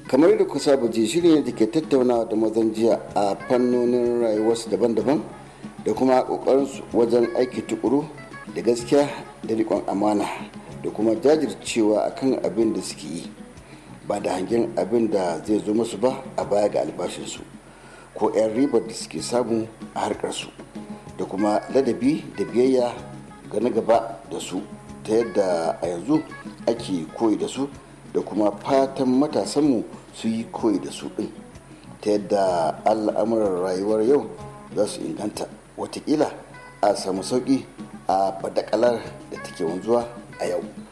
kamar da kusa ji shirin da ke tattaunawa da mazan jiya a fannonin rayuwarsu daban-daban da kuma kokarinsu wajen aiki tukuru da gaskiya da riƙon amana da kuma jajircewa akan abin da suke yi ba da hangen abin da zai zo musu ba a baya ga albashinsu ko 'yan ribar da suke samu a harkarsu da kuma ladabi da biyayya ga na gaba da su ta yadda a yanzu ake koyi da su da kuma fatan matasanmu su yi koyi da su ɗin ta yadda al'amuran rayuwar yau za su inganta watakila a samu sauƙi a badakalar da take wanzuwa a yau